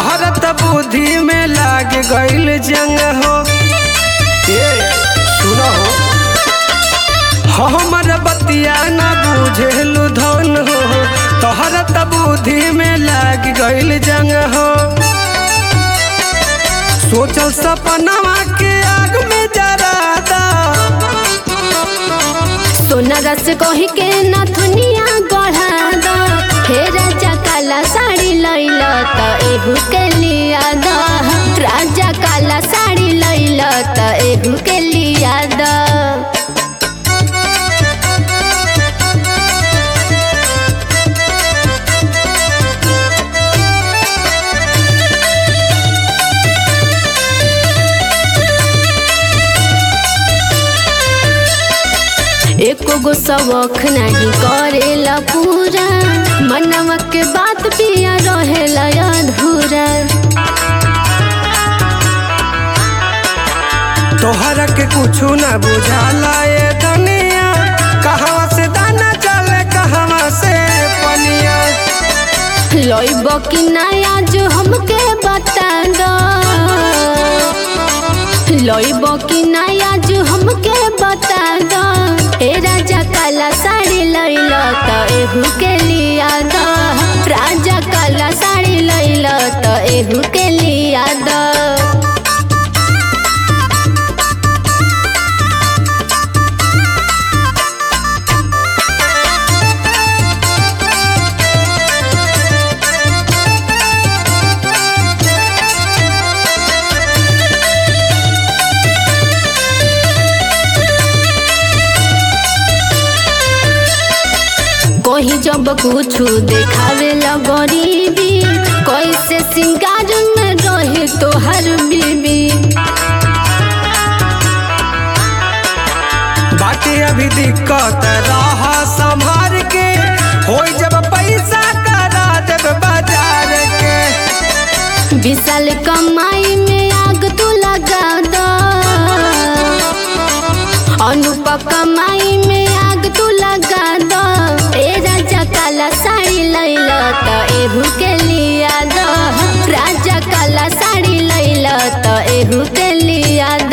तोहरा त बुद्धि में लाग गइल जंग हो ए सुनो हो हमर बतिया न बुझेलु धन हो तोहरा त बुद्धि में लाग गइल जंग हो सोचल सपनवा के आग में जरा दा सोना रस कही के नथुनिया गढ़ा द हे राजा काला साड़ी लैल त एहू के लिया द राजा काला साड़ी लैल त एहू के लिया द एको गो शौक नहीं करेला पूरा मनवा के बात पिया रहेला अधूरा तोहरा के कुछु न बुझाला ये दुनिया कहवा से दाना चले कहवा से पनिया लइब कि नया जो हमके बता दो लइब कि नया जो हमके बता दो ए राजा काला साड़ी लैल त एहू के लिया द राजा काला साड़ी लैल त एहू के लिया द कहीं जब कुछ देखावे ला गरीबी कैसे सिंगार में रहे तोहर बीबी बाकी अभी दिक्कत रहा संभार के होई जब पैसा करा देब बाजार के विशाल कमाई में आग तू लगा दो अनुप कमाई में आग तू लगा दो ए राजा काला साड़ी लैल त एहू के लिया दो राजा काला साड़ी लैल त एहू के लिया